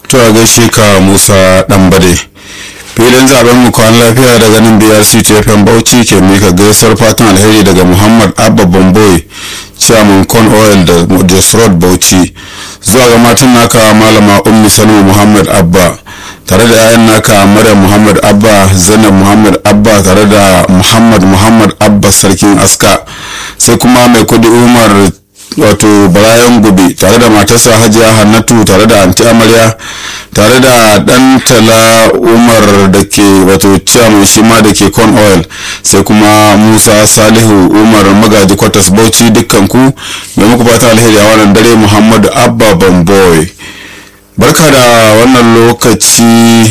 to a gaishe ka musa ɗanbade filin zaben mu kwan lafiya daga nan brc tfm bauchi ke mika gaisuwar fatan alheri daga muhammad abba bamboy chairman con oil da jos road bauchi zuwa ga matan naka malama ummi salma muhammad abba tare da 'ya'yan naka maryam muhammad abba zainab muhammad abba tare da muhammad muhammad abba sarkin aska sai kuma mai kudi umar wato barayan gobe tare da matarsa hajiya hannatu tare da anti amarya tare da dan tala umar da ke wato ciyaman shi ma da ke con oil sai kuma musa salihu umar magaji kwatas bauchi dukkan ku mai muku fata alheri a wannan dare muhammadu abba bamboy barka da wannan lokaci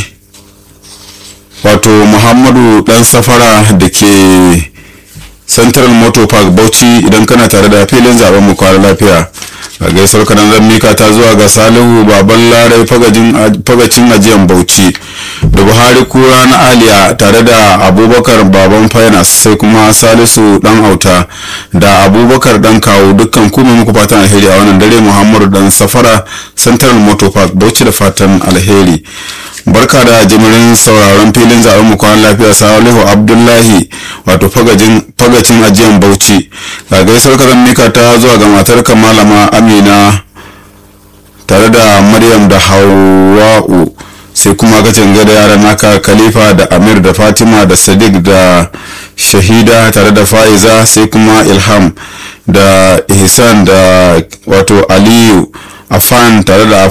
wato muhammadu dan safara da ke central motor park bauchi idan kana tare da filin zaben mu kwana lafiya a gaisuwar kanan zan mika ta zuwa ga salihu baban larai fagacin ajiyan bauchi da buhari kura na aliya tare da abubakar baban finance sai kuma salisu dan auta da abubakar dan kawo dukkan kuma muku fatan alheri a wannan dare muhammadu dan safara central motor park bauchi da fatan alheri barka da jimirin sauraron filin zaben mu kwan lafiya salihu abdullahi wato fagacin ajiyan bauchi ga gaisuwar kazan mika ta zuwa ga matar malama amina tare da maryam da hawa'u sai kuma gacin gada yaran naka khalifa da amir da fatima da sadiq da shahida tare da fa'iza sai kuma ilham da ihsan da wato aliyu afan tare da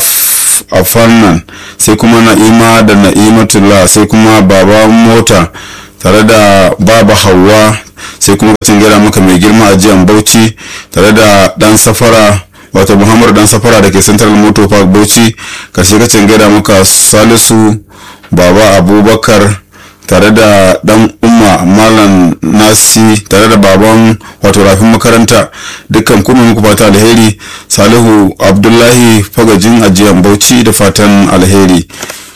afannan sai kuma na'ima da na'imatullah sai kuma baba mota tare da baba hawa sai kuma kacin gada maka mai girma a jiyan bauchi tare da dan safara wato muhammadu dan safara da ke central motor park bauchi karshe kacin gada maka salisu baba abubakar tare da dan umma malam nasi tare da baban wato rafin makaranta dukkan kuma muku fata alheri salihu abdullahi fagajin ajiyan bauchi da fatan alheri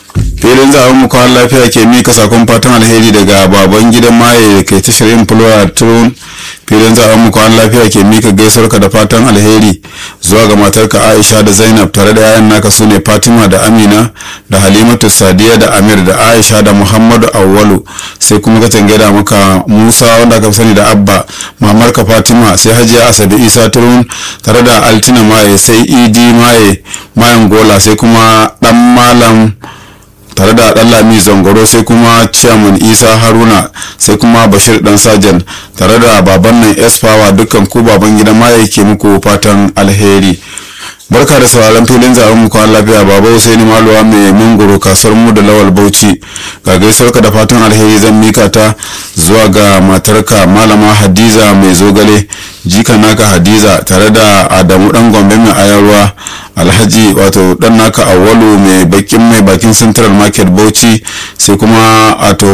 filin zaben mu kawai lafiya ke mika sakon fatan alheri daga baban gidan maye da ke tashar yin fulwa turun filin zaben mu kawai lafiya ke mika gaisuwarka da fatan alheri zuwa ga matarka aisha da zainab tare da yayan naka su ne fatima da amina da halimatu sadiya da amir da aisha da muhammadu awwalu sai kuma ka da maka musa wanda aka sani da abba mamarka fatima sai hajiya asabe isa turun tare da altina maye sai idi maye mayan gola sai kuma dan malam tare da dan lami zangoro sai kuma chairman isa haruna sai kuma bashir dan sajan tare da baban nan s power dukkan ku baban gidan maye ke muku fatan alheri barka da sauraron filin zaben mu kwan lafiya baba Husaini Maluwa mai mungoro kasuwar mu da lawal Bauchi ga gaisuwarka da fatan alheri zan mika ta zuwa ga matarka malama Hadiza mai zogale jika naka Hadiza tare da Adamu dan Gombe mai ayarwa Alhaji wato dan naka Awalu mai bakin mai bakin Central Market Bauchi sai kuma ato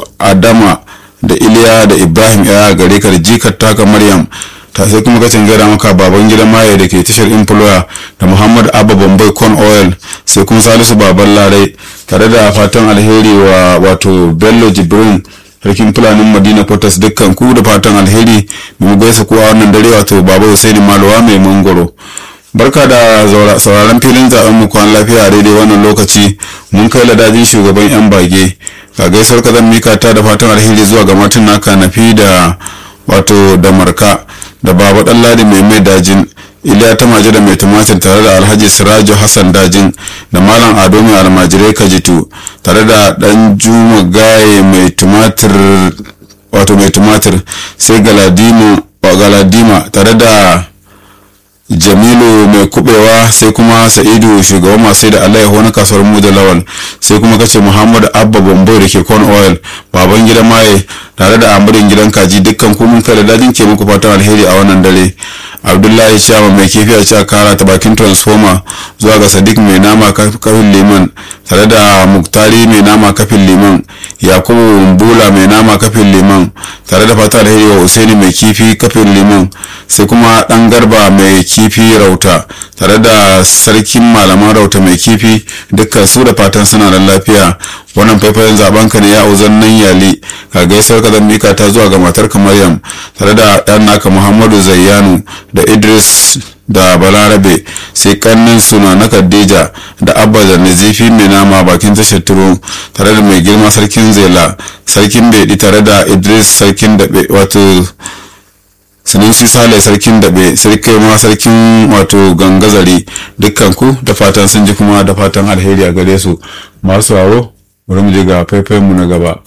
Adama da Iliya da Ibrahim ya gare ka da jikar taka Maryam ta sai kuma kacin gaira maka baban gidan maye da ke tashar employer da muhammad abba bombay corn oil sai kuma salisu baban larai tare da fatan alheri wa wato bello jibrin sarkin fulanin madina potas dukkan ku da fatan alheri mu gaisa kuwa wannan dare wato baba husaini maluwa mai mangoro barka da sauraron filin zaben mu kwan lafiya a daidai wannan lokaci mun kai ladajin shugaban yan bage ga gaisuwar kazan mika ta da fatan alheri zuwa ga matan naka nafi da wato da marka da baba dan ladi mai mai dajin iliya ta maje da mai tumatir tare da alhaji sirajo hassan dajin da malam ado mai almajirai kajitu tare da dan juma gaye mai tumatir wato mai tumatir sai galadima galadima tare da jamilu mai kubewa sai kuma sa'idu shugaban masu da alayyahu na kasuwar mu da lawal sai kuma kace muhammad abba bombo da ke corn oil baban gidan maye tare da amurin gidan kaji dukkan kumun kai da dajin ke muku fatan alheri a wannan dare abdullahi shama mai kifi a cewa kara ta bakin transformer zuwa ga sadiq mai nama kafin liman tare da muktari mai nama kafin liman yakubu bula mai nama kafin liman tare da fata alheri wa usaini mai kifi kafin liman sai kuma dan garba mai kifi rauta tare da sarkin malaman rauta mai kifi dukkan su da fatan suna da lafiya wannan faifayen zaben ka ne ya uzan nan yali ka gaisuwar ka zan mika ta zuwa ga matar maryam tare da ɗan naka muhammadu zayyanu da idris da balarabe sai kannin suna na khadija da abba da nazifi mai nama bakin tashar turo tare da mai girma sarkin zela sarkin bedi tare da idris sarkin daɓe wato sanusi sale sarkin daɓe sarki ma sarkin wato gangazari dukkan ku da fatan sun ji kuma da fatan alheri a gare su masu sauraro bari mu je ga faifayen mu na gaba